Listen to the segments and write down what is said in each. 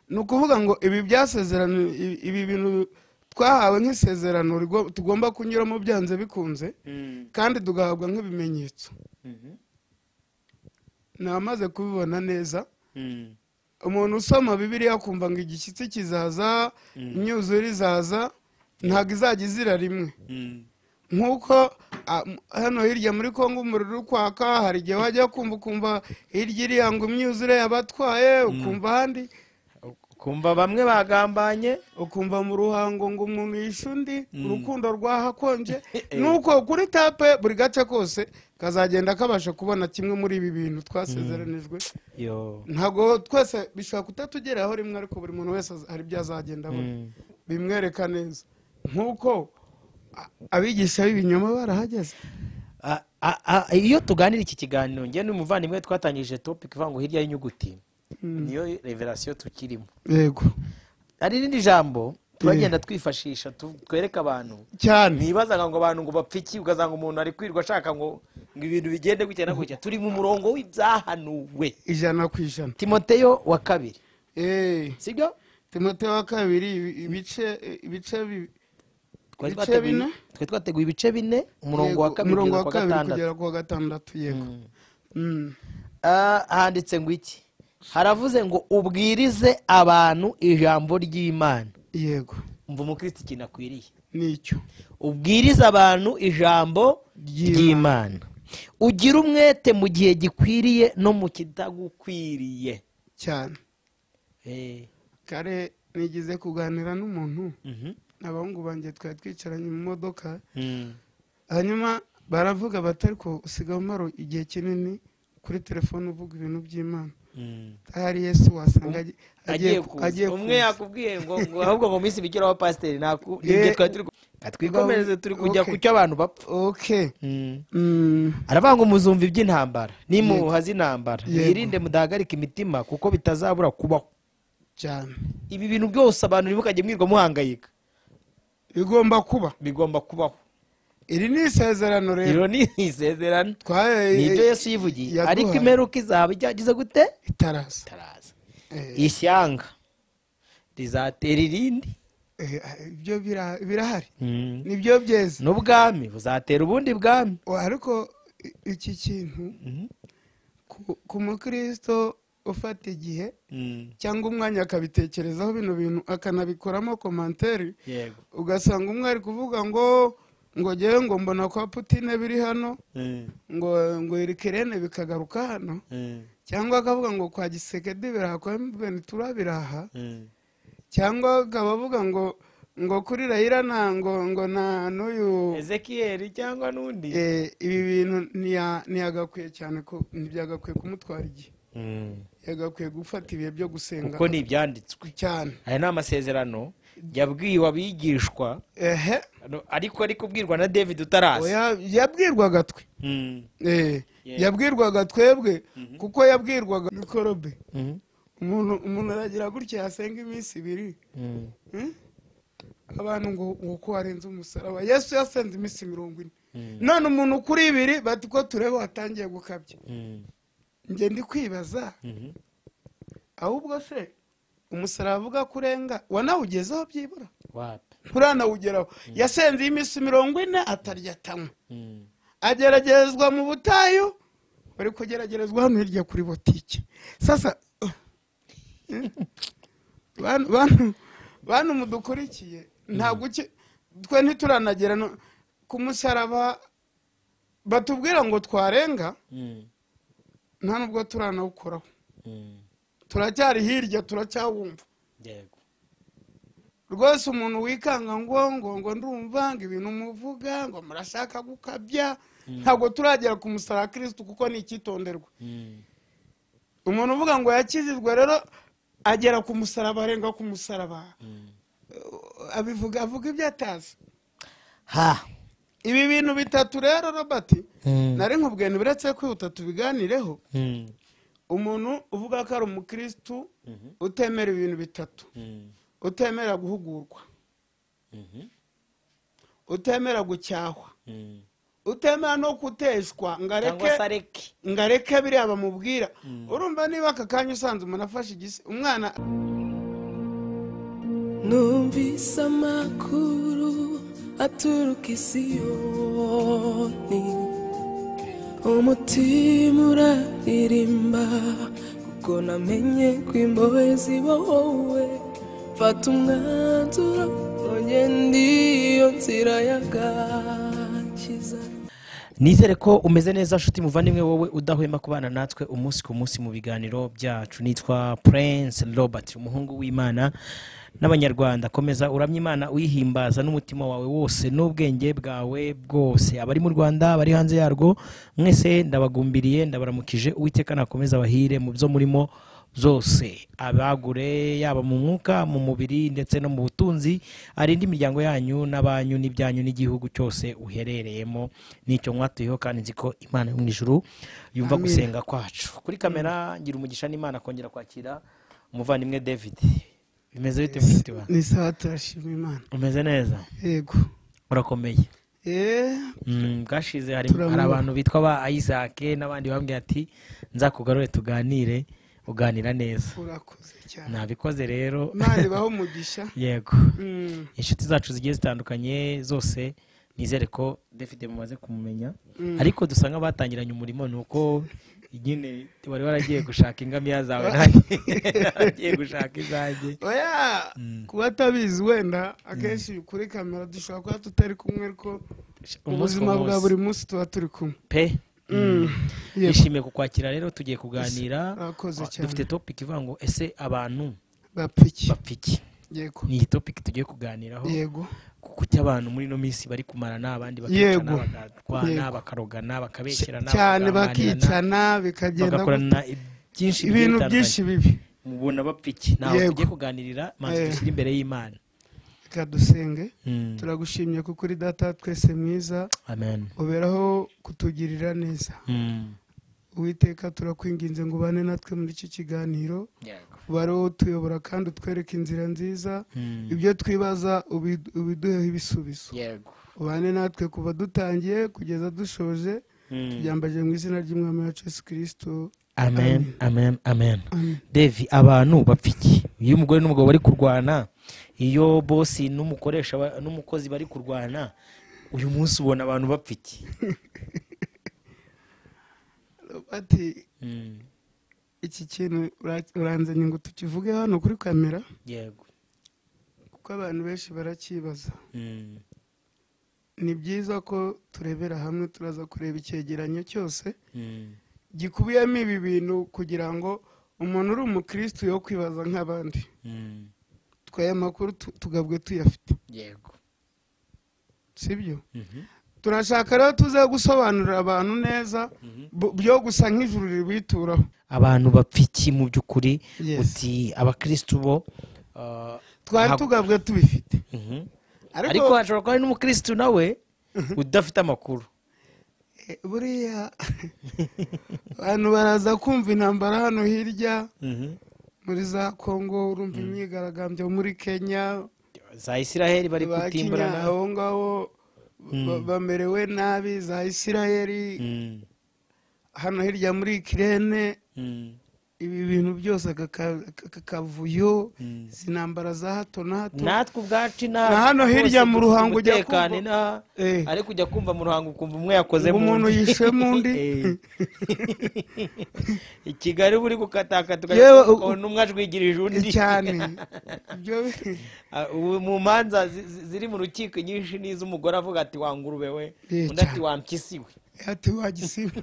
ni ukuvuga ngo ibi byasezerano ibi bintu twahawe nk'isezerano tugomba kunyuramo byanze bikunze kandi tugahabwa nk'ibimenyetso namaze kubibona neza umuntu usoma bibiriya akumva ngo igishyitsi kizaza imyuzure izaza ntabwo izajya izira rimwe nk'uko hano hirya muri congo umuriro uri kwaka hari igihe wajya kumva ukumva hirya iriya ngo imyuzure yabatwaye ukumva ahandi ukumva bamwe bagambanye ukumva mu ruhango ngo umuntu yishe undi urukundo rwahakonje nuko kuri tape buri gace kose kazagenda kabasha kubona kimwe muri ibi bintu twasezeranijwe ntabwo twese bishobora kutatugeraho rimwe ariko buri muntu wese hari ibyo azagenda abona bimwereka neza nk'uko abigisha b'ibinyoma barahageze iyo tuganira iki kiganiro njye n'umuvandimwe twatangije topiki ivuga ngo hirya y'inyuguti niyo reverasiyo tukirimo yego hari irindi jambo turagenda twifashisha twereka abantu cyane ntibazaga ngo abantu ngo bapfiki ugasanga umuntu ari kwirirwa ashaka ngo ngo ibintu bigende gutya na gutya turi mu murongo w'ibyahanuwe ijana ku ijana timoteyo wa kabiri eee sibyo timote wa kabiri ibice ibice bi- twari Ibice twateguye- bine? twari twateguye ibice bine umurongo wa yego, kabiri umurongo kugeza wa kabiri ku wa gatandatu kugera ku wa gatandatu yego Mm. Ah, handitse ngo iki haravuze ngo ubwirize abantu ijambo ry'imana yego umva umukristo ikintu akwiriye nicyo ubwirize abantu ijambo Ry'Imana. ry'imana ugire umwete mu gihe gikwiriye no mu kitagukwiriye cyane Eh, kare nigeze kuganira n'umuntu mhm, abahungu banjye twari twicaranye mu modoka mm, hanyuma baravuga bati ariko usigaye umara igihe kinini kuri telefone uvuga ibintu by'imana mm. ahari yesu wasanga agi- agiye kuza umwe kuza. yakubwiye ngo ngo ahubwo ngo minsi bigiraho pasiteri ntaku Eh, nibyo twari turi ku- twikomereze turi kujya okay. ku cyo abantu bapfa okay Mm. Mm. aravuga ngo muzumva iby'intambara nimuha z'intambara Yego. mwirinde mudahagarika imitima kuko bitazabura kubaho cyane ibi bintu byose abantu ntimukajye mwirwa muhangayika bigomba kuba bigomba kubaho iri ni isezerano rero iro ni isezerano twaye ni ibyo yesu yivugiye yaduhaye. ariko imperuka izaba ijyagize gute itaraza itaraza Eh, ishyanga rizatera irindi eh, ibyo bira- birahari Mm. nibyo byeze n'ubwami buzatera ubundi bwami Wa- ariko i- iki kintu Mhm. ku- ku mukristo ufata igihe Mm. cyangwa umwanya akabitekerezaho bino bintu akanabikoramo komanteri yego ugasanga umwe ari kuvuga ngo ngo ngewe ngo mbona kwa putine biri hano Mm. ngo ngo irikirene bikagaruka hano Mm. cyangwa akavuga ngo kwa gisekedi biraha kwa mventura biraha Mm. cyangwa akaba avuga ngo ngo kuri rayira nta ngo ngo na n'uyu ezekiyeli cyangwa n'undi Eh, ibi bintu ntiya- ntiyagakwiye cyane ko ntibyagakwiye kumutwara igihe Mm. yagakwiye gufata ibihe byo gusenga kuko ni ibyanditswe cyane aya ni amasezerano yabwiwe abigishwa ehe ano- ariko ari kubwirwa na david utaraza oya, yabwirwaga twe Mm. Eh, Yeah. yabwirwaga twebwe kuko yabwirwaga mikorobe Mm. umuntu umuntu aragira gutya yasenga iminsi ibiri Mm. Hmm? abantu ngo ngo ko warenze umusaraba yesu yasenze iminsi mirongo ine none umuntu kuri ibiri bati ko tureba watangiye gukabya Mm. njye ndi kwibaza Mhm. ahubwo se umusaraba avuga ko urenga wanawugezeho byibura Wapi? nturanawugeraho yasenze iyi minsi mirongo ine atarya atanywa Mm. ageragezwa mu butayu bari kugeragerezwa hano hirya kuri botike sasa bantu- bantu bantu mudukurikiye ntabwo uki- twe ntituranagera no- ku musaraba batubwira ngo twarenga Mm. nta nubwo turanawukoraho Mm. turacyari hirya turacyawumva yego rwose umuntu wikanga ngo ngo ngo ndumva ngo ibintu muvuga ngo murashaka gukabya ntabwo turagera ku musaraba wa kirisitu kuko ni icyitonderwa Mm. umuntu uvuga ngo yakizirwe rero agera ku musaraba arenga ku musaraba Mm. Uh, abivuga avuga ibyo atazi ha ibi bintu bitatu rero robert Mm. nari nkubwiye ntibiretse kwihuta tubiganireho Mm. umuntu uvuga ko ari umukirisitu Mhm. utemera ibintu bitatu Mm. utemera guhugurwa Mhm. utemera gucyahwa Mm. utemera no kuteshwa ngo areke cyangwa se areke ngo areke biriya bamubwira urumva niba aka kanya usanze umuntu afashe igisi umwana numvise amakuru aturuka isiyoni umutima uraririmba kuko namenye ko imbohe zibohowe mfata umwanzuro ugenda iyo nzira y'agakiza nizere ko umeze neza nshuti muvandimwe wowe udahwema kubana natwe umunsi ku munsi mu biganiro byacu nitwa prince robert umuhungu w'imana n'abanyarwanda komeza uramya imana uyihimbaza n'umutima wawe wose n'ubwenge bwawe bwose abari mu rwanda abari hanze yarwo mwese ndabagumbiriye ndabaramukije uwiteka nakomeza abahire mu byo murimo zose abagure yaba mu mwuka mu mubiri ndetse no mu butunzi arinde imiryango yanyu n'abanyu n'ibyanyu n'igihugu cyose uherereyemo n'icyo mwatuyeho kandi nzi ko imana yo mu ijuru yumva Amen. gusenga kwacu kuri kamera ngira umugisha n'imana kongera kwakira umuvandimwe david bimeze bite mushiki wawe ni sawa turashima imana umeze neza yego urakomeye Eh, Mm, bwashize hari Turamu- hari abantu bitwa ba isake n'abandi bambwira ati nzakugarure tuganire uganira neza urakoze cyane nabikoze rero imana ibaho umugisha yego Mm, inshuti zacu zigiye zitandukanye zose nizere ko david mumaze kumumenya mm. ariko dusa nk'abatangiranye umurimo ni uko nyine wari waragiye gushaka ingamiya zawe Ah. nanjye naragiye gushaka izanjye oya Mm. kuba atabizi wenda akenshi kuri kamera dushobora kuba tutari kumwe ariko umunsi ku ubuzima bwa munsi buri munsi tuba turi kumwe pe Mm, yego, nishimiye kukwakira rero tugiye kuganira urakoze dufite cyane topic ivuga ngo ese abantu bapiki bapfa iki yego ni iyi topic tugiye kuganiraho yego kuko abantu muri ino minsi bari kumarana abandi Yego. bakicana bagatwana Yego. bakarogana bakabekerana cyane bakaganirana, bakicana bikagenda bagakorana byinshi gute. bigiye ibintu bitandukanye. byinshi bibi mubona bapfa iki ntaho Yego. tugiye kuganirira manzi Eh. dushyira imbere y'imana reka dusenge Mm. turagushimye kuko uri data twese mwiza amen uberaho kutugirira neza Mm. uwiteka turakwinginze ngo ubane natwe muri iki kiganiro Yego. ubare wowe utuyobora kandi utwereke inzira nziza Mm. ibyo twibaza ubi- ubiduheho ibisubizo Yego. ubane natwe kuva dutangiye kugeza dushoje Mm. tubyambaje mu izina ry'umwami wacu yesu kirisito amen amen amen amen devi abantu bapfa iki iyo umugore n'umugabo bari kurwana iyo bosi n'umukoresha ba- n'umukozi bari kurwana uyu munsi ubona abantu bapfa iki ati Mm. iki kintu ura- uranzanye ngo tukivuge hano kuri kamera yego kuko abantu benshi barakibaza Mm. ni byiza ko turebera hamwe turaza kureba icyegeranyo cyose Mm. gikubiyemo ibi bintu kugira ngo umuntu uri umukirisitu yo kwibaza nk'abandi Mm. twaye amakuru tu- tugabwe tuyafite yego sibyo Mhm. turashaka rero tuze gusobanurira abantu neza Mhm. bu- byo gusa nk'ijuru ribituraho abantu bapfa iki mu by'ukuri Yes. uti abakirisitu bo ah, twari ntabwo- tugabwe tubifite Mhm. ariko ariko hashobora kuba hari n'umukirisitu nawe udafite amakuru eh, buriya abantu baraza kumva intambara hano hirya Mhm. muri za kongo urumva imyigaragambyo muri kenya za isiraheli bari ba kenya kutimburana aho ngaho ba- bamerewe nabi za isirayeli Mm. hano hirya muri ikirene Mm. ibi bintu byose aka ka- aka kavuyo Mm. izi ntambara za hato na hato natwe ubwacu ina Na hano hirya mu ruhango ujya umutekano kumva- inaha Eh. ariko ujya kumva mu ruhango ukumva umwe yakoze Ngo mu umuntu undi. yishemo undi. Eh. i kigali buri gukatakata Yewe, u- ukabona umwe ajwigirije undi cyane ibyo Ah, ubu mu manza zi- zi- ziri mu rukiko nyinshi n'iz'umugore avuga ati wangurube we Eh, undi ati cyane. wampyisi we ati wagisiba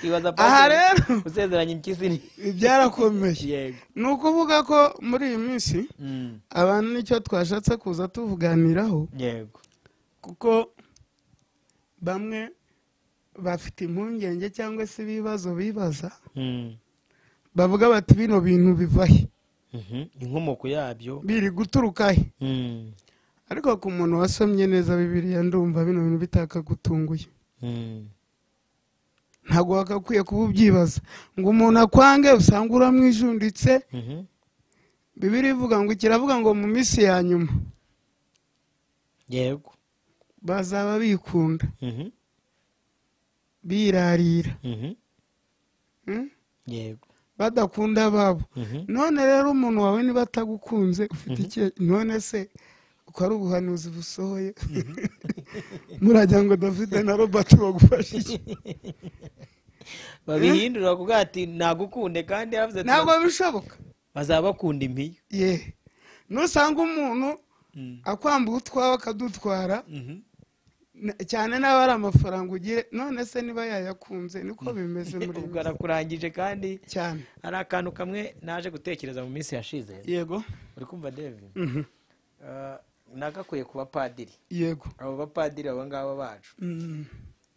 ibaza Aha pasiteri, rero. usezeranya impyisi ni byarakomeye yego ni ukuvuga ko muri iyi minsi Mm, abantu nicyo twashatse kuza tuvuganiraho yego kuko bamwe bafite impungenge cyangwa se ibibazo bibaza Mm, bavuga bati bino bintu bivahe mhm, inkomoko yabyo biri guturukahe Mm, ariko ku muntu wasomye neza bibiriya ndumva bino bintu bitakagutunguye mm, ntabwo wagakwiye kuba ubyibaza ngo umuntu akwange usanga uramwijunditse mhm. bibiri ivuga ngo kiravuga ngo mu minsi ya nyuma yego bazaba bikunda Mhm, birarira mhm, Mm? yego badakunda ababo none rero umuntu wawe niba atagukunze ufite icyo none se uko ari ubuhanuzi busohoye murajya ngo david na robert bagufashe iki babihindura kuko ati nagukunde kandi yaravuze ati ntabwo bishoboka bazaba bakunda impiyo ye nusanga umuntu akwambuye utwawe akadutwara na- cyane n'aba ari amafaranga ugiye none se niba yayakunze niko bimeze muri ubwo iyi minsi. arakurangije kandi cyane hari akantu kamwe naje gutekereza mu minsi yashize yego uri kumva david Ah, nagakwiye ku bapadiri yego abo bapadiri abo ngabo bacu Mm,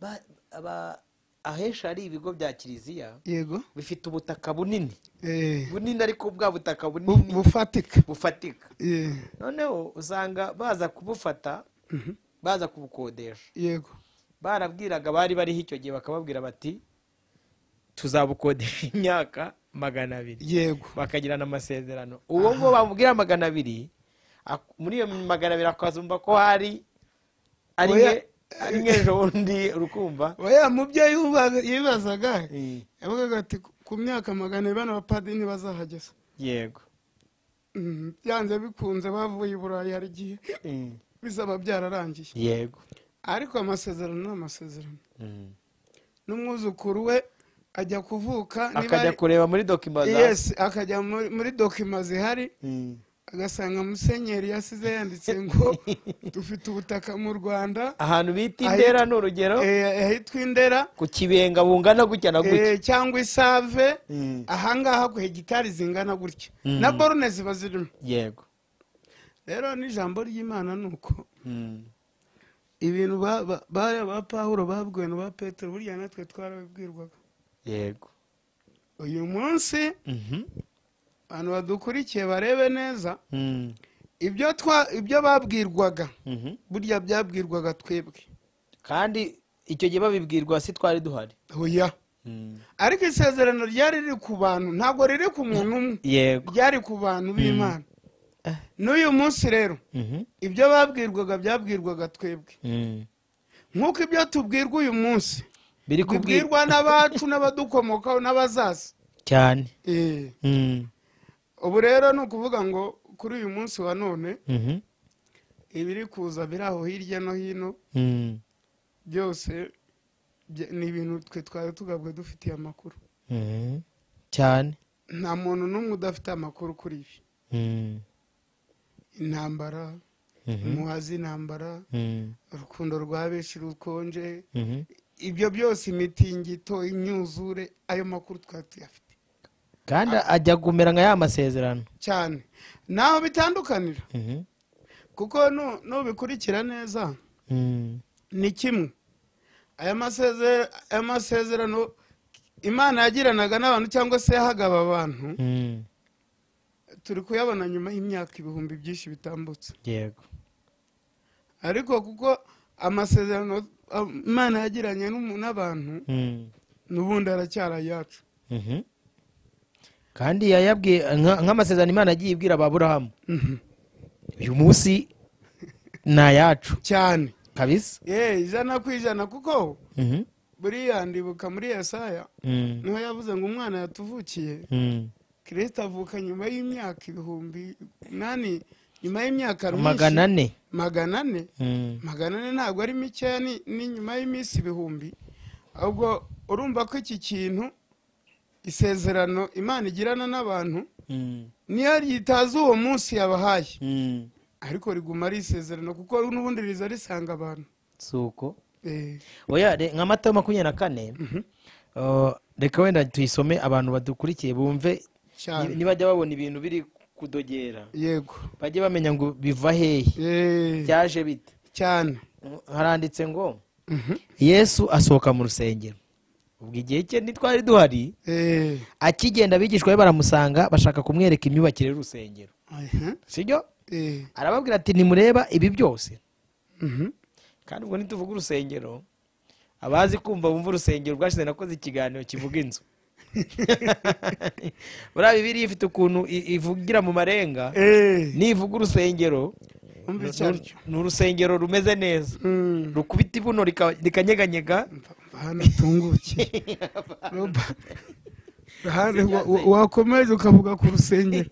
Ba- aba- ahenshi hari ibigo bya kiliziya yego bifite ubutaka bunini Eh, bunini ariko bwa butaka bu- bunini bufatika bufatika Ye, noneho usanga baza kubufata baza kubukodesha yego barabwiraga bari bariho icyo gihe bakababwira bati tuzabukodesha imyaka magana abiri yego bakagirana amasezerano uwo ngo bamubwira magana abiri ak- muri iyo magana abiri akazumva ko hari ari Oya. nke- ari nk'ejo bundi urukumva oya mu byo yuba- yibazaga yavugaga ati "Ku- ku myaka magana abiri bano bapadiri ntibazahageza yego Mm, byanze bikunze bavuye i burayi hari igihe bizaba byararangiye yego ariko amasezerano ni amasezerano n'umwuzukuru we ajya kuvuka niba akajya ari- kureba muri dokima za yes akajya muri muri dokima zihari agasanga musenyeri yasize yanditse ngo dufite ubutaka mu rwanda ahantu bita Ahi- indera ni urugero eh, ahitwa indera ku kibenga bungana gutya na gutya eh, cyangwa isave Mm. ahangaha ku hegitari zingana gutya Mm. na borune ziba zirimo yego rero n'ijambo ry'imana ni uko ibintu ba- ba- bariya ba pawuro babwiwe na ba petero burya natwe twarabibwirwaga yego uyu munsi abantu badukurikiye barebe neza ibyo twa ibyo babwirwaga burya byabwirwaga twebwe kandi icyo gihe babibwirwa si twari duhari oya ariko isezerano ryari riri ku bantu ntabwo riri ku muntu umwe yego ryari ku bantu b'imana n'uyu munsi rero ibyo babwirwaga byabwirwaga twebwe nk'uko ibyo tubwirwa uyu munsi biri kubwirwa bibwirwa n'abacu n'abadukomokaho n'abazaza cyane Eh, ubu rero ni ukuvuga ngo kuri uyu munsi wa none ibiri kuza biri aho hirya no hino byose bya- ni ibintu twe twari tugabwe dufitiye amakuru cyane nta muntu n'umwe udafite amakuru kuri ibi intambara umuhazi intambara urukundo rwa benshi rukonje ibyo byose imitingito imyuzure ayo makuru twari tuyafite kandi ajya kumera nka ya masezerano cyane ntaho bitandukanira kuko nu- nubikurikira neza ni kimwe aya masezera- aya masezerano imana yagiranaga n'abantu cyangwa se yahaga aba bantu turi kuyabona nyuma y'imyaka ibihumbi byinshi bitambutse yego ariko kuko amasezerano am- imana yagiranye n'umu- n'abantu n'ubundi aracyari ayacu kandi yayabwiye nka- nk'amasezerano imana agiye ibwira ababurahamu Mhm. uyu munsi ni ayacu cyane kabisa Eh, ijana ku ijana kuko buriya ndibuka muri yesaya niho yavuze ngo umwana yatuvukiye kirisita avuka nyuma y'imyaka ibihumbi nani nyuma y'imyaka myinshi. magana ane magana ane magana ane ntabwo ari mikeya ni ni nyuma y'iminsi ibihumbi ahubwo urumva ko iki kintu isezerano imana igirana n'abantu niyo ryitaza uwo munsi yabahaye ariko riguma ari isezerano kuko n'ubundi riza risanga abantu si uko Eh, oya re- nka mata makumyabiri na kane uh, reka wenda tuyisome abantu badukurikiye bumve cyane nibajya babona ibintu biri kudogera yego bajye bamenya ngo biva hehe Eh, byaje bite cyane haranditse ngo Mhm. yesu asohoka mu rusengero ubwo igihe cye ntitwari duhari Eh, akigenda abigishwa be baramusanga bashaka kumwereka imyubakire y'urusengero aha, sibyo eh, arababwira ati nimureba ibi byose mhm, kandi ubwo ntituvuga urusengero abazi kumva bumva urusengero rwashize nakoze ikiganiro kivuga inzu buriya bibiri ifite ukuntu i- ivugira mu marenga eh, nivuga urusengero umva ni- icyo ari cyo. ni urusengero rumeze neza Mm, rukubita ibuno rika- rikanyeganyega mva- mva hano utunguke Robert. Hano wa- wa- wakomeje ukavuga ku rusengero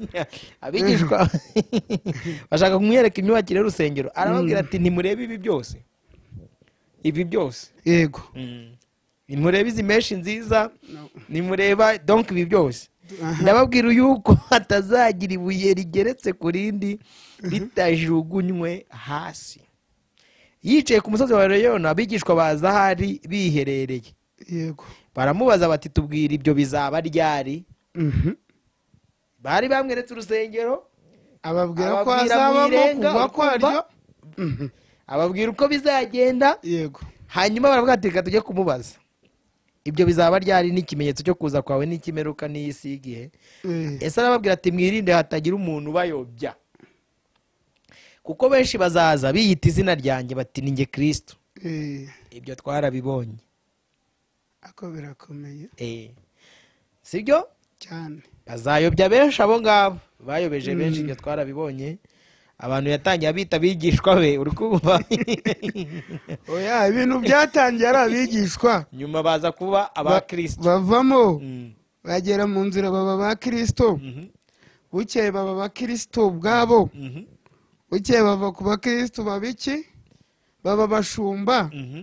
abigishwa bashaka kumwereka imyubakire y'urusengero arababwira ati ntimurebe ibi byose ibi byose yego nimureba izi menshi nziza No. nimureba donk ibi byose Aha. ndababwira yuko hatazagira ibuye rigeretse ku rindi ritajugunywe hasi yicaye ku musozi wa reyona abigishwa baza ahari biherereye yego baramubaza bati tubwire ibyo bizaba ryari Mhm. bari bamweretse urusengero ababwira ko Ababwira mu hazabamo irenga, kugwa kwaryo urukuva. ababwira uko bizagenda yego hanyuma baravuga ati reka tujye kumubaza ibyo bizaba ryari n'ikimenyetso cyo kuza kwawe n'ikimeruka n'iy'isi y'igihe Eh, ese arababwira ati mwirinde hatagira umuntu ubayobya kuko benshi bazaza biyita izina ryanjye bati ni nge kirisitu eh, ibyo twarabibonye ako birakomeye Eh. sibyo cyane bazayobya benshi abo ngabo bayobeje benshi ibyo twarabibonye abantu yatangiye abita abigishwa be uri kumva oya ibintu byatangiye ari abigishwa nyuma baza kuba Ba- abakirisitu bavamo Mm. bagera mu nzira baba ba kirisito Mhm. bukeye baba ba kirisito ubwabo Mhm. bukeye bava ku bakirisitu babiki baba bashumba Mhm.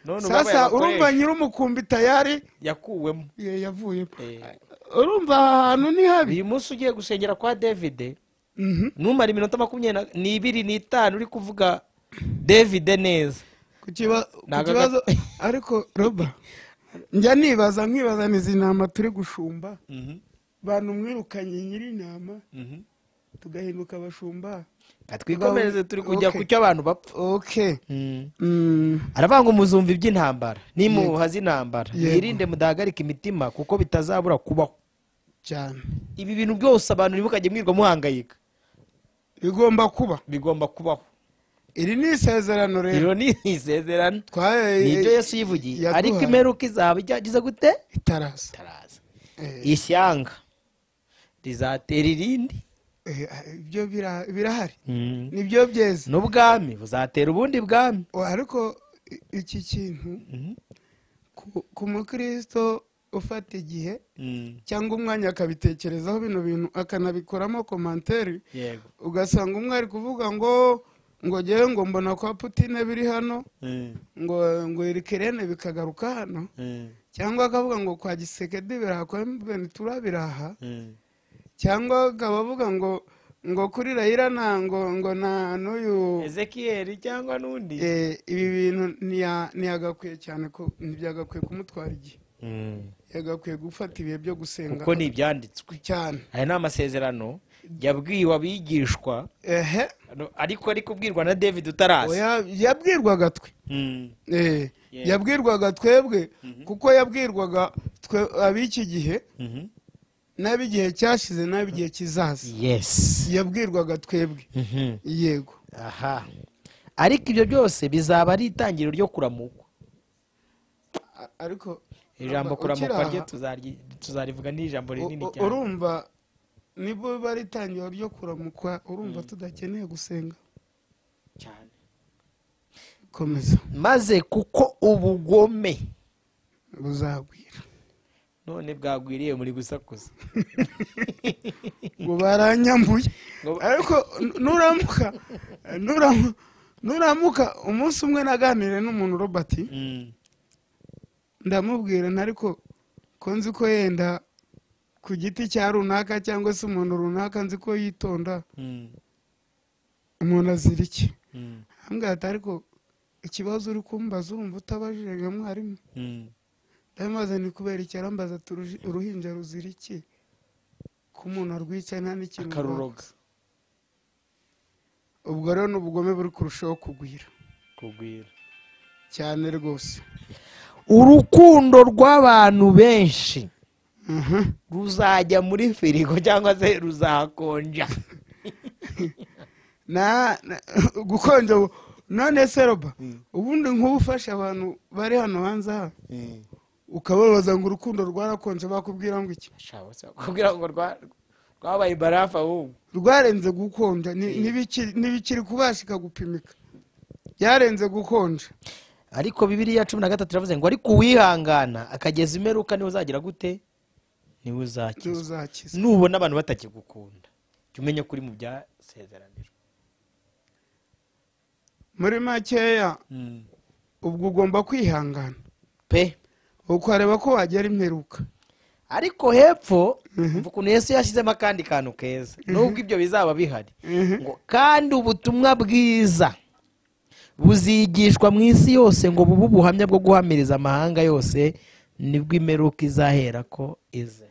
none sasa ubabaye urumva abakoresha nyir'umukumbi tayari yakuwemo ye, yavuyemo Eh. urumva aha hantu ni habi uyu munsi ugiye gusengera kwa davide Mhm. numara iminota makumyabiri na- n'ibiri n'itanu uri kuvuga davide neza ku kiba- Ni ku agaga- kibazo ariko roba njya nibaza nkibaza nizi ntama turi gushumba bantu mwirukanye nyir'intama tugahinduka abashumba twikomereze turi kujya Okay. ku cyo abantu bapfa okay Mm. aravuga ngo muzumva iby'intambara nimuha z'intambara Yego. mwirinde mudahagarika imitima kuko bitazabura kubaho cyane ibi bintu byose abantu ntibukajye mwirirwa muhangayika bigomba kuba bigomba kubaho iri ni isezerano rero iro ni isezerano Twaye- ni ibyo yesu yivugiye yaduhaye. ariko imperuka izaba ijyagize gute itaraza itaraza Eh, ishyanga rizatera irindi eh, ibyo bira- birahari nibyo byeze n'ubwami buzatera ubundi bwami O, ariko i- iki kintu ku- ku mukristo ufata igihe cyangwa umwanya akabitekerezaho bino bintu akanabikoramo komanteri yego ugasanga umwe ari kuvuga ngo ngo ngewe ngo mbona kwa putine biri hano ngo ngo iri kerene bikagaruka hano cyangwa akavuga ngo kwa gisekedi biraha kwa mventura biraha cyangwa akaba avuga ngo ngo kuri rayira nta ngo ngo na n'uyu ezekiyeli cyangwa n'undi Eh, ibi bintu ntiya- ntiyagakwiye cyane ko ntibyagakwiye kumutwara igihe yagakwiye gufata ibihe byo gusenga kuko ni ibyanditswe cyane aya ni amasezerano yabwiwe abigishwa ehe ano- ariko ari kubwirwa na david utaraza oya yabwirwaga twe Mm. Eh, Yeah. yabwirwaga twebwe kuko yabwirwaga twe ab'iki gihe Mhm. n'ab'igihe cyashize n'ab'igihe kizaza yes yabwirwaga twebwe Mhm. yego aha ariko ibyo byose bizaba ari itangiriro ryo kuramukwa A- ariko Urumva, ijambo ukiri kuramukwa ryo aha, tuzaryi- tuzarivuga ni ijambo rinini u- u- cyane urumva nibwo biba ari itangiriro ryo kuramukwa urumva tudakeneye gusenga cyane komeza maze kuko ubugome buzagwira none bwagwiriye muri gusakuza ngo baranyambuye Ngo- ariko nu- nuramuka nuramu- nuramuka umunsi umwe naganire n'umuntu robert ndamubwira nti ariko ko nzi ko yenda ku giti cya runaka cyangwa se umuntu runaka nzi ko yitonda umuntu azira iki ambwira ati ariko ikibazo uri kumbaza urumva utabajije nka mwarimu ndabimaze ni kubera iki arambaza ati "Uruji- uruhinja ruzira iki ko umuntu arwica nta n'ikintu akaruroga ubwo rero ni ubugome buri kurushaho kugwira kugwira cyane rwose urukundo rw'abantu benshi Mhm. ruzajya muri firigo cyangwa se ruzakonja na na- gukonja ubu none se roba ubundi nk'ubu ufashe abantu bari hano hanze aha ukababaza ngo urukundo rwarakonje bakubwira ngo iki Shabo, se bakubwira ngo rwa- rwabaye barafu ahubwo rwarenze gukonja ni- ntibikiri ntibikiri kubashika gupimika byarenze gukonja ariko bibiriya cumi na gatatu iravuze ngo ariko uwihangana akageza imperuka niwe uzagira gute niwe niwe uzakizwa uzakiza nubona abantu batakigukunda jya umenya ko uri mu byasezeraniro muri makeya ubwo ugomba kwihangana pe ukareba ko wagera imperuka ariko hepfo mva ukuntu yesu yashyizemo akandi kantu keza nubwo ibyo bizaba bihari Mhm. ngo kandi ubutumwa bwiza buzigishwa mu isi yose ngo bube ubuhamya bwo guhamiriza amahanga yose nibwo imperuka izahera ko ize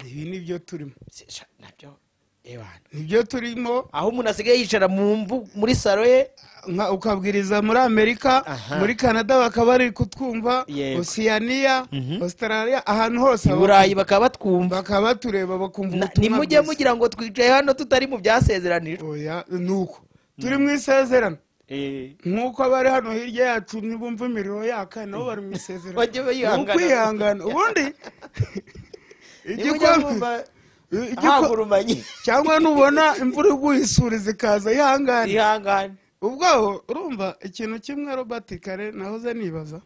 ibi ni byo turimo Si- sha- nabyo ebana nibyo turimo aho umuntu asigaye yicara mu mvu- muri salo ye nka ukabwiriza muri amerika Aha. muri canada bakaba bari kutwumva Yego. osiyaniya Mhm. australia ahantu hose i burayi bakaba batwumva bakaba batureba bakumva Na- ubutumwa nimujye bwiza. mugira ngo twicaye hano tutari mu byasezeranijwe oya ni uko turi mu isezerano nk'uko abari hano hirya yacu ntibumva imiriro yaka nabo bari mu isezerano Bajye ni bayihangana. ukwihangana ubundi nimujye mwumva igikoma igikoma hagurumanyi cyangwa nubona imvura iguye isuri zikaza ihangane ihangane ubwaho urumva ikintu kimwe robert kare nahoze nibaza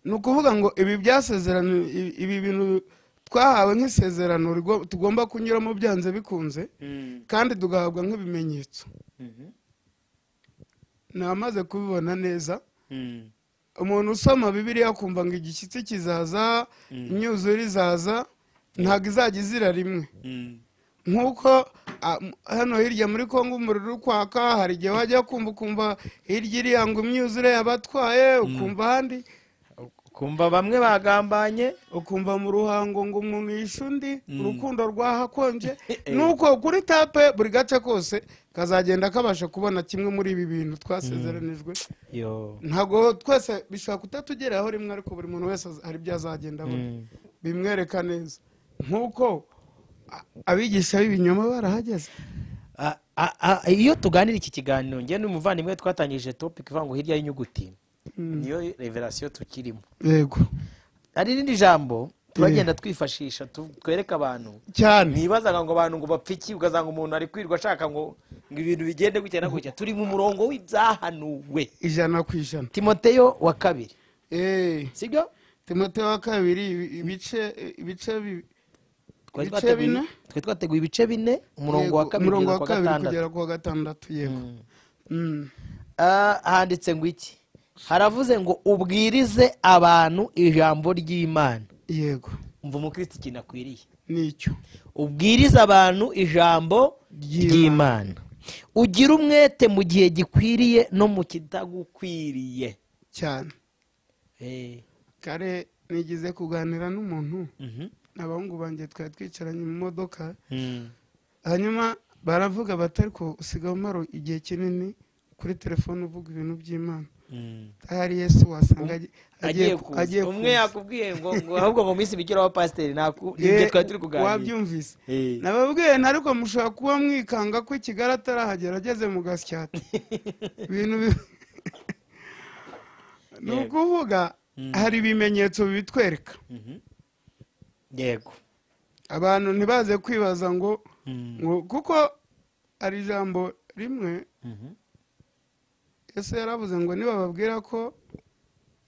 ni ukuvuga ngo ibi byasezerano i- ibi bintu twahawe nk'isezerano rigo- tugomba kunyuramo byanze bikunze kandi tugahabwa nk'ibimenyetso namaze kubibona neza umuntu usoma bibiliya akumva ngo igishyitsi kizaza imyuzure izaza ntabwo izajya izira rimwe nk'uko ah, m- hano hirya muri kongo umuriro uri kwaka hari igihe wajya kumva ukumva hirya iriya ngo imyuzure yabatwaye ukumva ahandi kumva bamwe bagambanye ukumva mu ruhango ngo umuntu yishe undi Mm. urukundo rwahakonje Eh. nuko kuri tape buri gace kose kazagenda kabasha kubona kimwe muri ibi bintu twasezeranijwe ntabwo twese bishobora kutatugeraho rimwe ariko buri muntu wese az- hari ibyo azagenda abona Mm. bimwereka neza nk'uko a- abigisha b'ibinyoma barahageze A- a- a- iyo tuganira iki kiganiro njye n'umuvandimwe twatangije topic ivuga ngo hirya y'inyuguti niyo reverasiyo tukirimo yego hari irindi jambo turagenda twifashisha tu- twereka abantu cyane ntibazaga ngo abantu ngo bapfe iki ugasanga umuntu ari kwirirwa ashaka ngo ngo ibintu bigende gutya na gutya turi mu murongo w'ibyahanuwe ijana ku ijana timoteyo wa kabiri Eh, sibyo timote wa kabiri ibi- ibice ibice bi- Twari Ibice twateguye- bine? twari twateguye ibice bine umurongo wa yego, kabiri umurongo kugeza wa ku wa kabiri gatandatu kugera ku wa gatandatu yego Mm. Ah, handitse ngo iki haravuze ngo ubwirize abantu ijambo ry'imana yego umva umukristo ikintu akwiriye nicyo ubwirize abantu ijambo Ry'Imana. ry'imana ugire umwete mu gihe gikwiriye no mu kitagukwiriye cyane Eh, kare nigize kuganira n'umuntu mhm. abahungu banjye twari twicaranye mu modoka Mm. hanyuma baravuga bati ariko usigaye umara igihe kinini kuri telefone uvuga ibintu by'imana Mm. ahari yesu wasanga agiye- agiye ku- agiye kuza umwe kuza. yakubwiye ngo ngo ahubwo ngo minsi bigire wa pasiteri ntabwo Eh, nibyo twari turi kuganira wabyumvise Eh. nababwiye ariko mushobora kuba mwikanga ko ikigali atarahagera ageze mu gasyata ibintu bi- ni Yego. ukuvuga hari ibimenyetso bibitwereka Mhm. yego abantu ntibaze kwibaza ngo Mm. ngo kuko hari ijambo rimwe Mhm. yesu yaravuze ngo nibababwira ko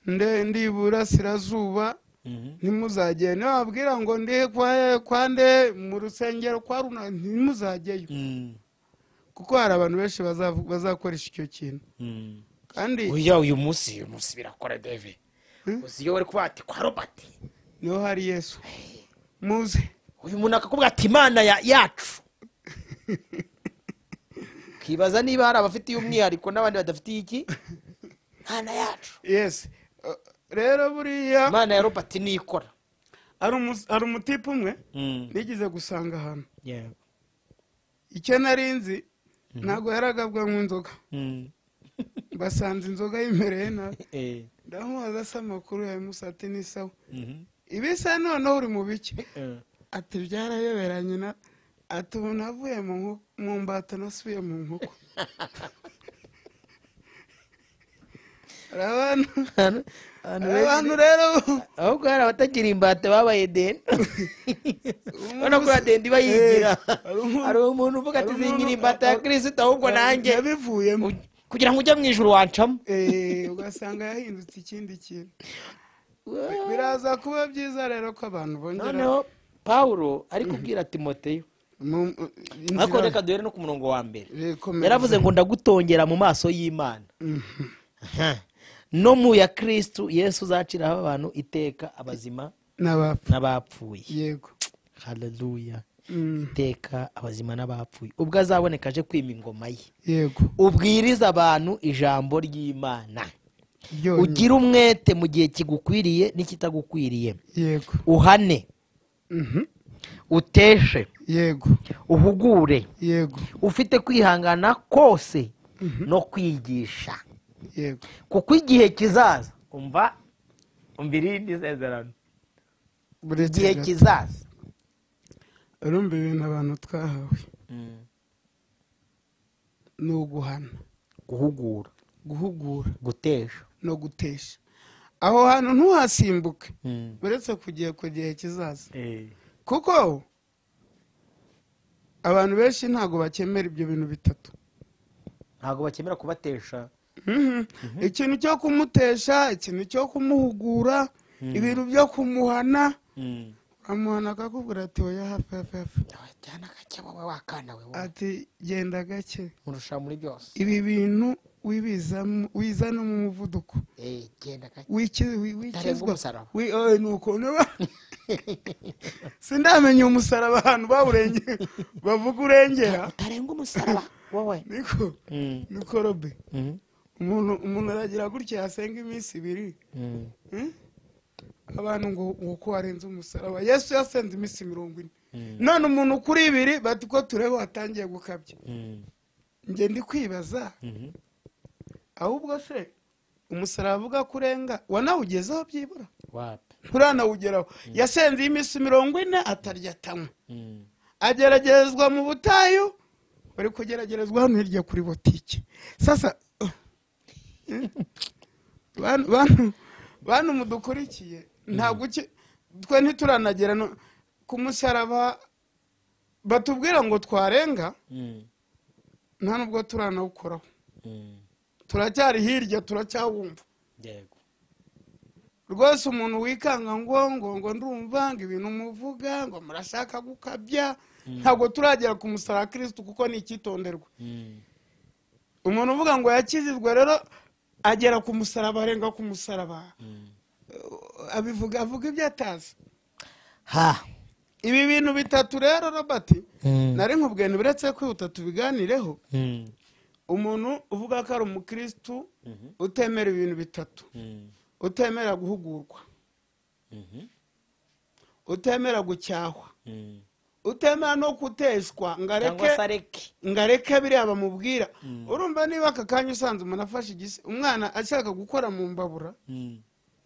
nde ndi iburasirazuba Mhm. ntimuzajyeyo nibababwira ngo ndi kwa- kwa nde mu rusengero kwa runa ntimuzajyeyo Mm. kuko hari abantu benshi bazavu- bazakoresha icyo kintu Mm. kandi oya uyu munsi uyu munsi birakora deve Hmm? uzi iyo bari kuvuga ati kwa robert niho hari yesu muze uyu muntu akakubwira ati imana ya- yacu ukibaza niba hari abafitiye umwihariko n'abandi badafitiye iki imana yacu yesu Uh, rero buriya imana ya robert niyo ikora hari umu- hari umutipe umwe nigeze gusanga ahantu Yeah. icyo narinzi ntabwo yaragabwa mu inzoga Mm. basanze inzoga yimereye nabi Eh. ndamubaza se amakuru yabimusate n'isawa Mhm. ibisa noneho uri mu biki Eh. ati byarayoberanye na ati ubu navuye mu nko- mu mbata nasubiye mu nkoko hari abantu Ahantu- ahantu hari benshi- abantu rero ahubwo hari abatagira imbata babaye deni urabona ko uriya deni iba yigira hari umuntu- hari umuntu uvuga ati hari zingira umuntu- imbata ya kirisita ahubwo nanjye yabivuyemo u- kugira ngo ujye mu ijoro wancamo Eh, ugasanga yahindutse ikindi kintu biraza kuba byiza rero ko abantu bongera noneho pawuro ari kubwira timoteyo Mu- ariko inzira- reka duhere no ku murongo wa mbere Rekomeza. yaravuze ngo ndagutongera mu maso y'imana no mu ya kirisitu yesu uzaciraho abantu iteka abazima n'abapfu n'abapfuye yego hararuya Mm, iteka abazima n'abapfuye ubwo azaboneka aje kwima ingoma ye yego ubwiriza abantu ijambo ry'imana ryonyine. ugire umwete mu gihe kigukwiriye n'ikitagukwiriye yego uhane Mhm. uteshe yego uhugure yego ufite kwihangana kose no kwigisha yego kuko igihe kizaza umva umva irindi sezerano buri igihe kizaza urumva ibintu abantu twahawe ni uguhana guhugura guhugura gutesha no gutesha aho hantu ntuhasimbuke uretse kugiye ku gihe kizaza kuko abantu benshi ntabwo bakemera ibyo bintu bitatu ntabwo bakemera kubatesha Mhm. ikintu cyo kumutesha ikintu cyo kumuhugura ibintu byo kumuhana uramuhana akakubwira ati oya hafi hafi hafi cyane agake wowe wakana we wowe. ati genda gake nkurusha muri byose ibi bintu wibizamo wizana mu muvuduko Eh, genda gake Wiki- wi- Ntarengwa wikizwa umusaraba. Wi- oye, ni ukuntu ba- sindamenya umusaraba ahantu bawurenge bavuga urengera utarenga umusaraba wowe niko niko robe umuntu umuntu aragira gutya yasenga iminsi ibiri Hmm? abantu ngo ngo ko warenze umusaraba yesu yasenze iminsi mirongo ine none umuntu kuri ibiri bati ko tureba watangiye gukabya njye ndi kwibaza ahubwo se umusaraba avuga ko urenga wanawugezeho byibura wapi nturanawugeraho yasenze iminsi mirongo ine atarya atanywa ageragerezwa mu butayu bari kugeragerezwa hano hirya kuri botike sasa bantu bantu- bantu mudukurikiye ntabwo uki twe ntituranagera no- ku musaraba batubwira ngo twarenga nta nubwo turanawukoraho turacyari hirya turacyawumva yego rwose umuntu wikanga ngo ngo ngo ndumva ngo ibintu muvuga ngo murashaka gukabya ntabwo turagera ku musaraba wa kirisitu kuko ni icyitonderwa umuntu uvuga ngo yakizizwe rero agera ku musaraba arenga ku musaraba Uh, abivuga avuga ibyo atazi ha ibi bintu bitatu rero robert nari nkubwiye ntiburetse kwihuta tubiganireho umuntu uvuga ko ari umukirisitu utemera ibintu bitatu utemera guhugurwa utemera gucyahwa utemera no kuteswa ngo areke cyangwa se areke ngo areke biriya bamubwira urumva niba aka kanya usanze umuntu afashe igisi umwana ashaka gukora mu mbabura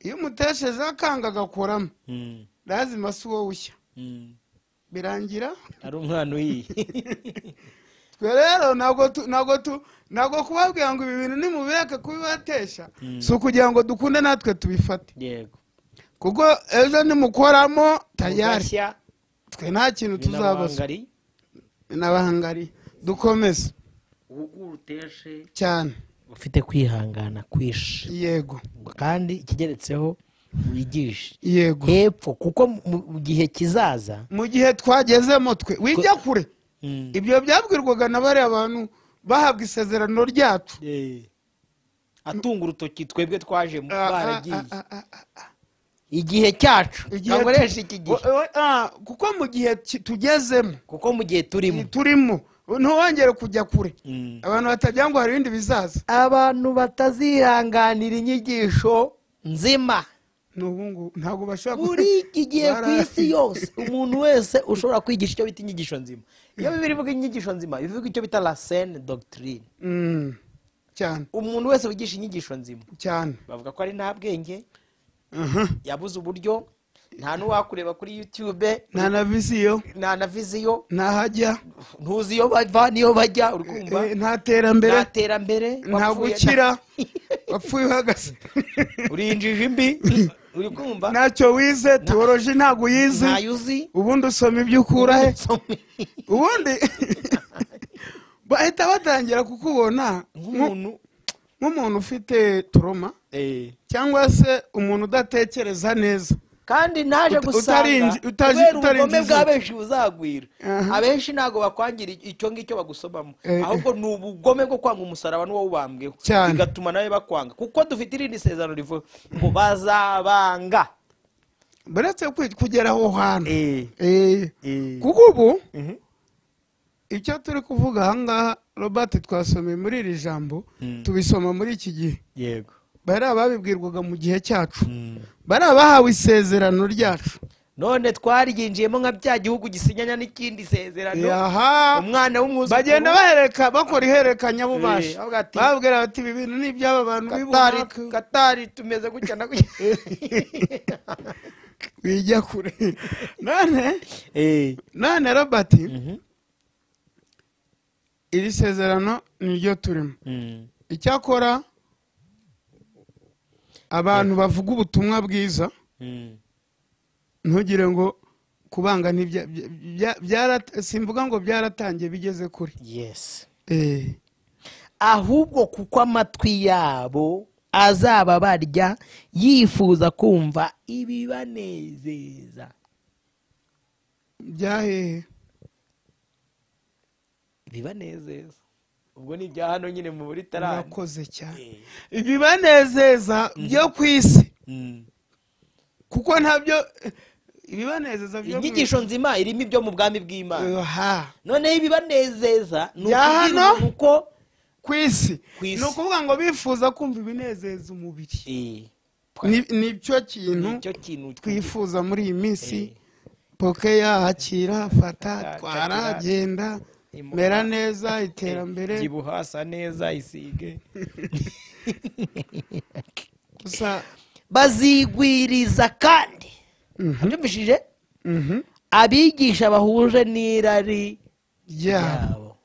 iyo umutesheje akanga agakoramo lazima si wowe ushya birangira ari umwana uyiye twe rero ntabwo tu- ntabwo tu- ntabwo kubabwira ngo ibi bintu nimubireke kubibatesha si ukugira ngo dukunde natwe tubifate yego kuko ejo nimukoramo tayari Ugashya, twe nta kintu tuzabaza binabangari, n'abahangari dukomeze uhugure uteshe cyane ufite kwihangana kwishi yego kandi ikigeretseho wigishe yego hepfo kuko mu- mu gihe kizaza mu gihe twagezemo twe wijya kure ibyo byabwirwaga na bariya bantu bahabwa isezerano ryacu atunga urutoki twebwe twajemo Ah, ah, baragiye ah, ah, ah, igihe cyacu igihe ntakoresha tu- iki gihe o- o- ah, kuko mu gihe ki- tugezemo kuko mu gihe turimo turimo ntiwongere kujya kure abantu batagira ngo hari ibindi bizaza abantu batazihanganira inyigisho nzima n'ubu ngubu ntabwo bashobora ku- buri iki gihe ku Bara- isi yose umuntu wese ushobora kwigisha icyo bita inyigisho nzima iyo bibiri ivuga inyigisho nzima bivuga icyo bita rasene dogitirine Mm, cyane umuntu wese wigisha inyigisho nzima cyane bavuga ko ari nta bwenge Aha. yabuze uburyo nta n'uwakureba kuri yutube nta na visiyo nta na viziyo ntahajya ntuzi iyo bava n'iyo bajya uri kumva eh, nta terambere nta terambere nta wapfuye, gukira nta- wapfuye uhagaze uri injiji mbi uri kumva ntacyo wize tewoloji ntabwo uyizi ntayo uzi ubundi usoma ibyo ukura he Nsome. ubundi bahita batangira kukubona nku- nk'umuntu nk'umuntu ufite turoma eh, cyangwa se umuntu udatekereza neza kandi naje Uta- gusanga utarinji- utaji- kubera ubugome utarinjiza. bwa benshi buzagwira Aha. abenshi ntabwo bakwangira icyo ngicyo bagusobamo Eh. ahubwo ni ubugome bwo kwanga umusaraba n'uwo ubambweho Cyane. bigatuma nawe bakwanga kuko dufite irindi sezerano rivuga ngo bazabanga baretse kwi- kugera aho hantu Eh, Eh, eh. kuko ubu icyo turi kuvuga ahangaha robert twasomeye muri iri jambo tubisoma muri iki gihe yego bari ababibwirwaga mu gihe cyacu bari abahawe isezerano ryacu none twaryinjiyemo nka bya gihugu gisinyanya n'ikindi sezerano yaha umwana w'umwuzukuru bagenda bahereka bakora iherekanya bubasha Eh, avuga ati- babwira bati ibi bintu ni iby'aba bantu katari b'ibunaka katari tumeze gutya na gutya bijya kure none Eh, none robert iri sezerano niryo turimo mm. icyakora abantu bavuga ubutumwa bwiza Mm. ntugire ngo kubanga ntibya- bya- bya- byara- simvuga ngo byaratangiye bigeze kuri yes Eh, ahubwo kuko amatwi yabo azaba barya yifuza kumva ibibanezeza byahehe ibibanezeza ubwo ni ibya hano nyine mu buri tarani murakoze cyane ibibanezeza byo ku isi kuko ntabyo ibibanezeza byo ku isi inyigisho nzima irimo ibyo mu bwami bw'imana Aha, noneho ibibanezeza ni Bya ukubwira hano? umuntu ko ku isi Ku isi. ni ukuvuga ngo bifuza kumva ibinezeza umubiri Eh, Ni- nicyo kintu nicyo kintu twifuza muri iyi minsi Eh. pokeya hakira fata Fata, twara cakira. genda Imuka. mera neza iterambere byibuha hasa neza isige gusa bazigwiriza kandi abyumvishije mhm, abigisha bahuje n'irari yeah. ryabo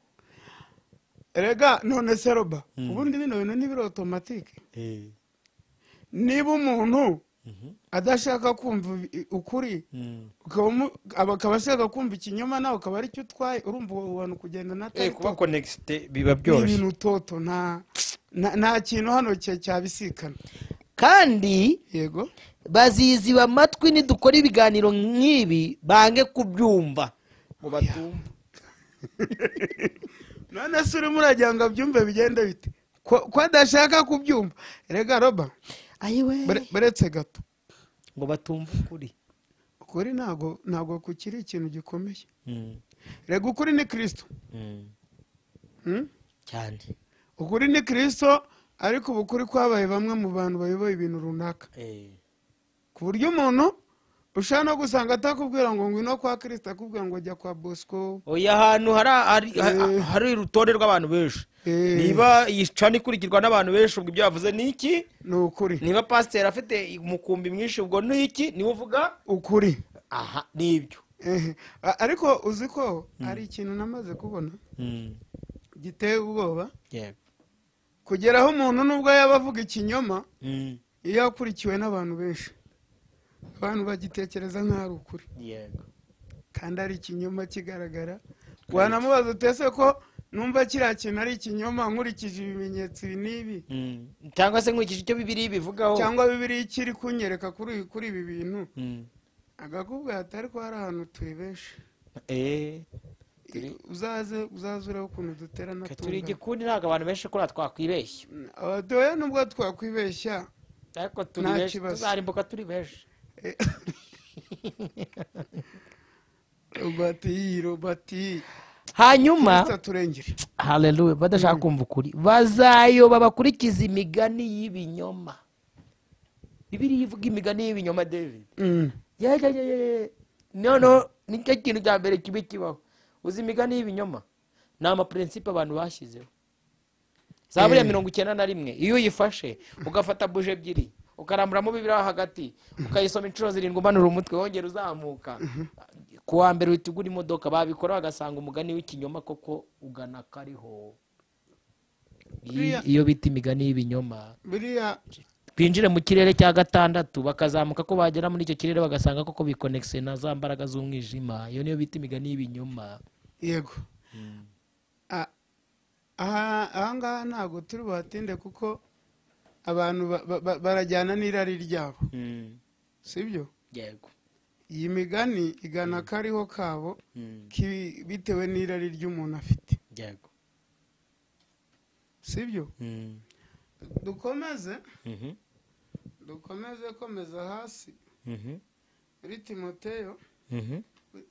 rega none se roba ubundi bino bintu ntibiri otomatike niba umuntu adashaka kumva ibi- ukuri ukaba umu- aba- akaba ashaka kumva ikinyoma nawe ukaba aricyo utwaye urumva uwo bantu kugenda na kuba tayito konegite biba ni byoroshye ibintu toto nta nta- nta kintu hano cya- cyabisikana kandi yego baziziba amatwi nidukora ibiganiro nk'ibi bange kubyumva ngo batumva none se urimo uragira ngo abyumve bigenda bite ko ko adashaka kubyumva rega roba ayiwe bare- baretse gato ngo batumva ukuri ukuri ntago ntago kukiri ikintu gikomeye rega ukuri ni kirisito Hmm? cyane ukuri ni kirisito ariko ubu kuri kwabaye bamwe mu bantu bayoboye ibintu runaka ku buryo umuntu ushobora no gusanga atakubwira ngo ngwino kwa kirisito akubwira ngo jya kwa bosco oya ahantu hari hari- Eh. hari urutonde rw'abantu benshi Eh. niba iyi cana ikurikirwa n'abantu benshi ubwo ibyo yavuze ni iki ni ukuri niba pasiteri afite umukumbi mwinshi ubwo ni iki niwe uvuga ukuri aha ni ibyo Ehe. A- ariko uzi ko hari ikintu namaze kubona giteye ubwoba yego kugeraho umuntu nubwo yaba avuga ikinyoma iyo akurikiwe n'abantu benshi abantu bagitekereza nk'aho ari ukuri yego kandi ari ikinyoma kigaragara wanamubaza utese ko numva kiriya kintu ari ikinyoma nkurikije ibimenyetso ibi n'ibi cyangwa se nkurikije icyo bibiri bivugaho cyangwa bibiriya ikiri kunyereka kuri kuri ibi bintu agakubwa ati ariko hari ahantu turi benshi Turi- uzaze uzaze urebe ukuntu duterana turi tungana. igikundi ntabwo abantu benshi kuriya twakwibeshya abatoya nubwo twakwibeshya ariko turi Nta benshi kibazo. tuzarimbuka turi benshi eh. robati robati hanyuma Kristo aturengere hareruwe badashaka kumva ukuri bazayoba bakurikiza imigani y'ibinyoma bibiri ivuga imigani y'ibinyoma david Mm. ye ye ye ye noneho nicyo kintu cya mbere kibi kibaho uzi imigani y'ibinyoma ni amapurinsipe abantu bashyizeho za buriya Eh. mirongo icyenda na rimwe iyo uyifashe ugafata buje ebyiri ukaramburamo bibiri aho hagati ukayisoma inshuro zirindwi umanura umutwe wongera uzamuka ku wa mbere uhita ugura imodoka babikora bagasanga umugani w'ikinyoma koko ugana kariho Buriya- Iyi- iyo bita imigani y'ibinyoma biriya binjire mu kirere cya gatandatu bakazamuka ko bagera muri icyo kirere bagasanga koko bikonegise na za mbaraga z'umwijima iyo niyo bita imigani y'ibinyoma yego A- aha- ahangaha ntabwo turi buhatinde kuko abantu ba- ba- ba- barajyana n'irari ryabo sibyo yego iyi migani igana akariho kabo ki- bitewe n'irari ry'umuntu afite yego sibyo Mm. dukomeze Mhm. dukomeze komeza hasi Mhm. muri timoteyo Mhm.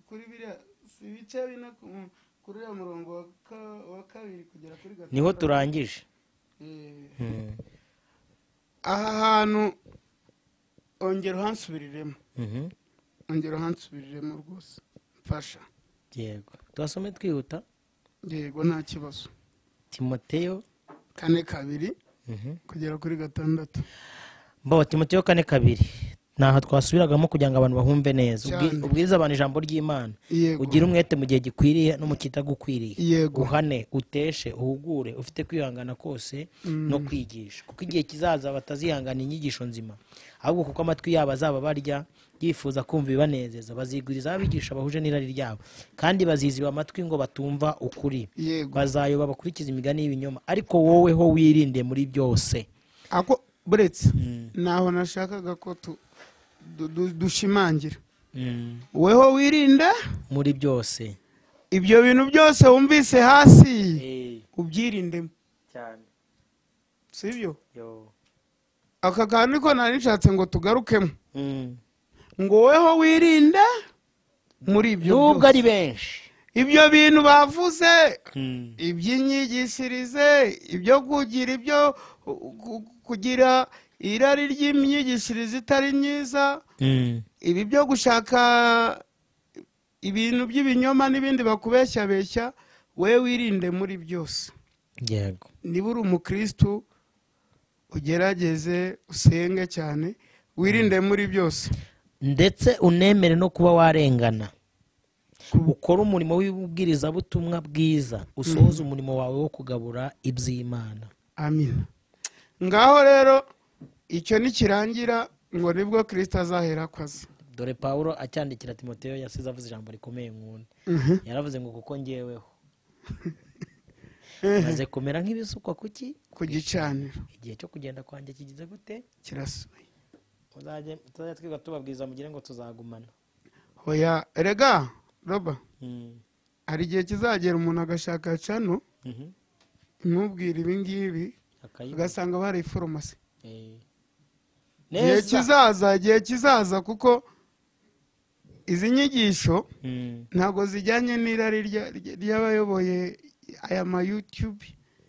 kuri biriya si ibice bine ku- kuri uriya murongo wa ka- wa kabiri kugera kuri gatandatu niho turangije Eh, Mhm. aha hantu ongera uhansubiriremo Mhm. ongera uhansubiriremo rwose mfasha yego tuhasome twihuta yego nta kibazo timoteyo kane kabiri Mhm. kugera kuri gatandatu mbaho timoteyo kane kabiri ntaho twasubiragamo kugira ngo abantu bahumve neza Ubwi- Cyane. ubwiriza abantu ijambo ry'imana yego ugire umwete mu gihe gikwiriye no mu kitagukwiriye yego uhane uteshe uhugure ufite kwihangana kose no kwigisha kuko igihe kizaza batazihangana inyigisho nzima ahubwo kuko amatwi yabo azaba barya yifuza kumva ibibanezeza baziguriza abigisha bahuje n'irari ryabo kandi baziziba amatwi ngo batumva ukuri yego bazayoba bakurikiza imigani y'ibinyoma ariko wowe ho wirinde muri byose ako buretse ntaho nashakaga ko tu- du- du- dushimangira weho wirinda muri byose ibyo bintu byose wumvise hasi ubyirindemo cyane sibyo aka kantu niko nari nishatse ngo tugarukemo ngo weho wirinde muri ibyo nubwo byose ari benshi ibyo bintu bavuze iby'inyigisirize ibyo kugira ibyo ku- kugira irari ry'imyigishirize itari myiza ibi byo gushaka ibintu by'ibinyoma n'ibindi bakubeshyabeshya we wirinde muri byose yego niba uri umukirisitu ugerageze usenge cyane wirinde muri byose ndetse unemere no kuba warengana ukore umurimo w'ububwirizabutumwa bwiza usohoze umurimo wawe wo kugabura iby'imana amina ngaho rero icyo nikirangira ngo nibwo kirisita azahera akazi dore pawulo acyandikira timoteyo yasize avuze ijambo rikomeye nk'undi yaravuze ngo kuko ngeweho maze kumera nk'ibisukwa kuki ku gicaniro igihe cyo kugenda kwanjye kigize gute kirasuye Muzajye- tuzajya twiga tubabwiriza mugire ngo tuzagumana hoya erega roba Mm. hari igihe kizagera umuntu agashaka cano Mhm. imubwira ibi ngibi Akayiba. ugasanga bari farumasi Eh. igihe neza kizaza igihe kizaza kuko izi nyigisho Mm, ntabwo zijyanye n'irari rya- rya- ry'abayoboye aya ma youtube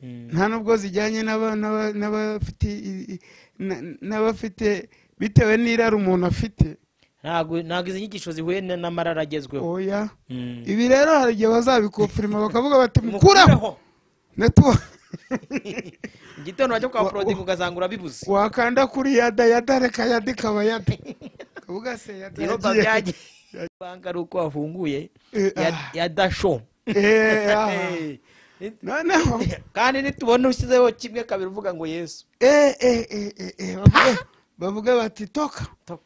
mm, nta nubwo zijyanye n'aba- n'aba- n'abafite i- i- na- n'abafite bitewe n'irari umuntu afite ntago ntago izi nyigisho zihuye na- n'amarara agezweho oya Mm. ibi rero hari igihe bazabikofirima bakavuga bati mukuraho Netuwa- mu gitondo wajya kwa Wa- porodingi ugasanga urabibuze wakanda kuri yada yada reka yada ikaba yada kavuga se yada rero yagiye. babyagiye banga ari uko wafunguye Eh, ya- ah. ya dasho Eh, aha. Eh, ni- noneho kandi nitubona ushyizeho kimwe kabiri uvuga ngo yesu eh, eh, eh, eh, eh, bavuge- bavuge bati toka Toka.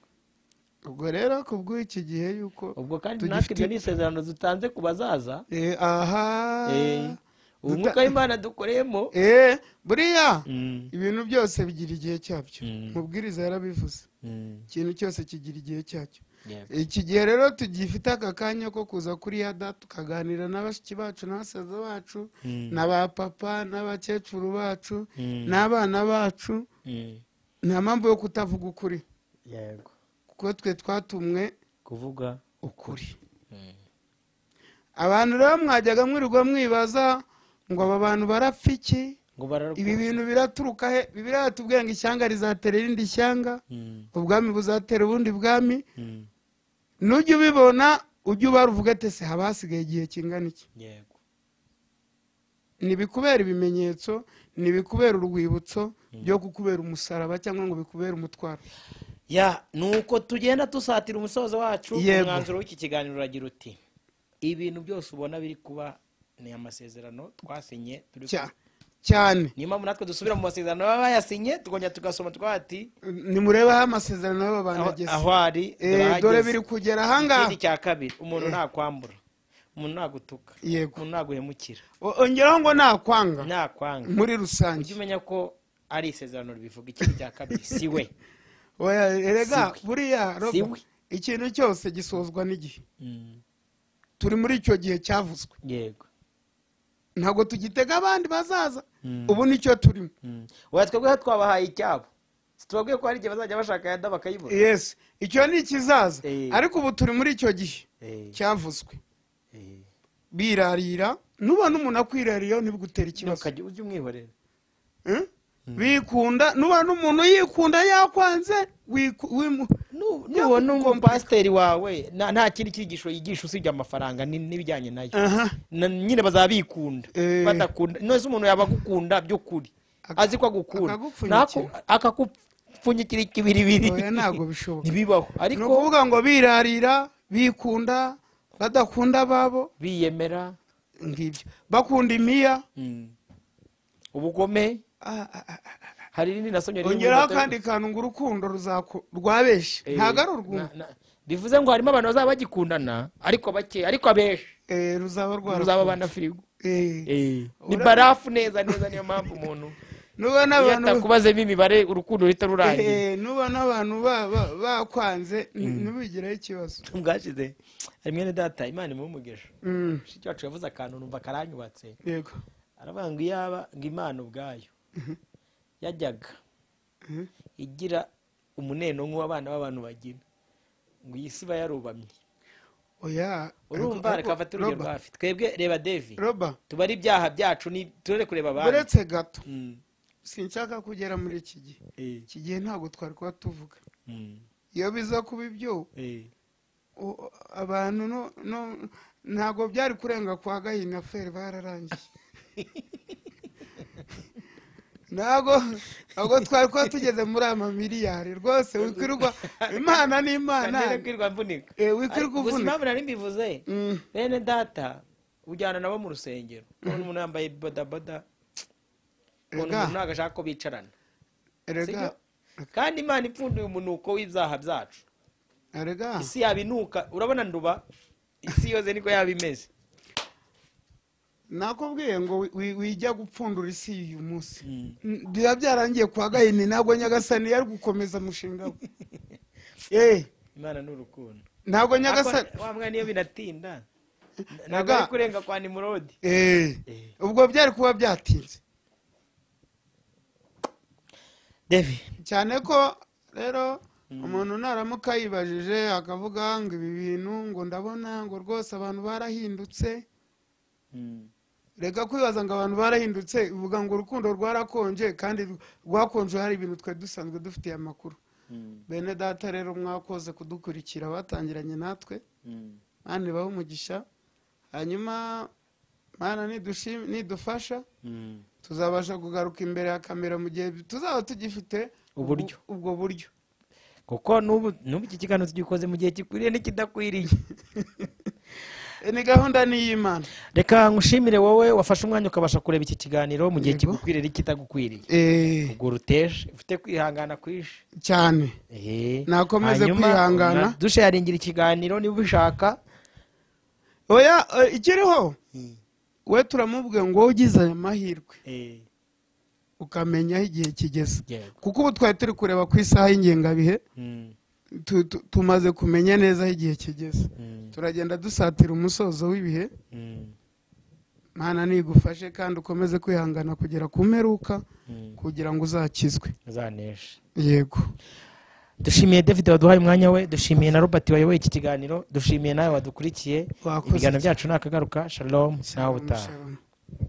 ubwo rero kubw'iki gihe yuko ubwo kandi Tugifite- natwe ibyo ni isezerano dutanze ku bazaza Eh, aha Eh, ubu mwuka w'imana dukoreyemo Eh, buriya Mm, ibintu byose bigira igihe cyabyo Mm. mubwiriza yarabivuze mm, ikintu cyose kigira igihe cyacyo yego. iki gihe rero tugifite aka kanya ko kuza kuri yada tukaganira na bashiki bacu n'abasaza bacu Mm, na ba papa n'abakecuru bacu Mm. n'abana bacu mm, nta mpamvu yo kutavuga ukuri yego kuko twe twatumwe kuvuga ukuri abantu rero mwajyaga mwirirwa mwibaza ngo aba bantu barapfa iki ngo ibi bararwara bintu biraturuka he bibiriya batubwiye ngo ishyanga rizatera irindi shyanga ubwami buzatera ubundi bwami nujya ubibona ujye ubara uvuga ati se haba hasigaye igihe kingana iki yego ni ibikubera ibimenyetso ni ibikubera urwibutso byo kukubera umusaraba cyangwa ngo bikubere umutwaro ya ni uko tugenda dusatira umusozo wacu Yego. umwanzuro w'iki kiganiro uragira uti ibintu byose ubona biri kuba ni amasezerano twasinye turi Cya- cyane niyo mpamvu natwe dusubira mu masezerano baba bayasinye tukongera tugasoma twavuga ati nimurebaho amasezerano y'aba bantu aho- ageze aho ari Eh, dore biri kugera ahangaha ikindi cya kabiri umuntu ntakwambura umuntu ntagutuka Yego. umuntu ntaguhemukira O- ongeraho ngo nakwanga ntakwanga muri ujye rusange umenya ko ari isezerano ribivuga ikindi cya kabiri si we oya erega Siwe. buriya Roba, Siwe. ikintu cyose gisozwa n'igihe Mm. turi muri icyo gihe cyavuzwe yego ntabwo tugitega abandi bazaza ubu nicyo turimo Mm. waba twebweho twabahaye icyabo tubabwiye ko hari igihe bazajya bashaka yada bakayibura yes icyo ni ikizaza Eh. ariko ubu turi muri icyo gihe Eh, cyavuzwe eh. birarira nubona umuntu akwirariyeho nibwo utera ikibazo ntukajye ujye umwihorera Eh? bikunda nubona umuntu yikunda yakwanze wiku- wimu- Nu- Ya- nubona kompa- umupasiteri wawe na- nta kindi cyigisho yigisha usibye amafaranga ni- n'ibijyanye nayo aha Na- nyine bazaba bikunda Eh. badakunda none umuntu yaba agukunda by'ukuri Aka- azi ko agukunda akagupfunyikira. Ntaku- akakupfunyikira ikibiribiri oya ntabwo bishoboka ntibibaho ni ariko ukuvuga ngo birarira bikunda badakunda ababo biyemera ngibyo bakunda imiya ubugome Ah, ah, ah. hari irindi nasomye riri mu ongeraho ifoto- akandi kantu ngo urukundo ruzaku- rwabeshye Eh, ntabwo ari urwungu na- na- bivuze ngo harimo abantu bazaba bagikundana ariko bake ariko abenshi Eh, ruzaba ruzaba rwara abana firigo Eh, ni barafu neza neza niyo mpamvu umuntu nuba iyo n'abantu atakubazemo imibare urukundo ruhita rurangira Eh, nuba n'abantu ba- ba- bakwanze ni- ntibigiraho ikibazo bwashize hari mwene data imana imuha umugisha Mm, mushiki wacu yavuze akantu numva karanyubatse yego aravuga ngo iyaba ngo imana ubwayo yajyaga Mhm. igira umuneno nk'uw'abana b'abantu bagira ngo iyi si iba yarubamye oya urumva reka afate urugero Roba, hafi twebwe reba devi roba tubare ibyaha byacu ni turere kureba abandi uretse gato Mm, sinshaka kugera muri iki gihe eh, iki gihe ntabwo twari kuba tuvuga mm, iyo biza kuba ibyo eh, u- abantu no- no- ntabwo byari kurenga kwa gahina feri bararangiye ntabwo ntabwo twari kuba tugeze muri ama miliyari rwose wikwirwa imana ni imana ntangira kwirwa mvunika Eh, wikwirwa Gusa uvunika impamvu nari mbivuze Mm, bene data ujyana nabo mu rusengero ubona umuntu yambaye bodaboda ubona Ega. umuntu ntabwo ashaka ko bicarana erega Sibyo? kandi imana ipfunduye umunuko w'ibyaha byacu erega isi yabinuka urabona nduba isi yose niko yaba imeze nakubwiye ngo wi- wi- wijya gupfundura isi uyu munsi Mm, biba byarangiye kwa gahini ntabwo nyagasani yari gukomeza umushinga we Eh, imana ni urukundo ntabwo nyagasani Ariko wa mwana iyo binatinda ntabwo Ega. ari kurenga kwa nimurodi Eh, Eh. ubwo byari kuba byatinze devi cyane ko rero umuntu naramuka yibajije akavuga ngo ibi bintu ngo ndabona ngo rwose abantu barahindutse reka kwibaza ngo abantu barahindutse bivuga ngo urukundo rwarakonje kandi rw- rwakonje hari ibintu twe dusanzwe dufitiye amakuru bene data rero mwakoze kudukurikira batangiranye natwe mani bahe umugisha hanyuma mana nidushim- nidufasha tuzabasha kugaruka imbere ya kamera mu gihe tuzaba tugifite Uburyo. ubwo- ubwo buryo kuko n'ubu n'ubu iki kiganiro tugikoze mu gihe gikwiriye n'ikidakwiriye ni gahunda ni iy'imana reka nkushimire wowe wafashe umwanya ukabasha kureba iki kiganiro mu gihe Yego. kigukwiriye n'ikitagukwiriye ubwo ruteje ufite kwihangana kwinshi cyane Nakomeze kwihangana. dusharingira ikiganiro niba ubishaka oya eh, ikiriho we turamubwiye ngo wowe ugize aya mahirwe ukamenya aho igihe kigeze Yego. kuko ubu twari turi kureba ku isaha y'ingengabihe Mm, tu- tu- tumaze kumenya neza aho igihe kigeze mm, turagenda dusatira umusozo w'ibihe mm, mana nigufashe kandi ukomeze kwihangana kugera ku mperuka mm. kugira ngo uzakizwe uzaneshe yego dushimiye david waduhaye umwanya we dushimiye na robert wayoboye iki kiganiro dushimiye nawe wadukurikiye Wakoze ibiganiro byacu ni akagaruka shalom nawe utaha Shalom.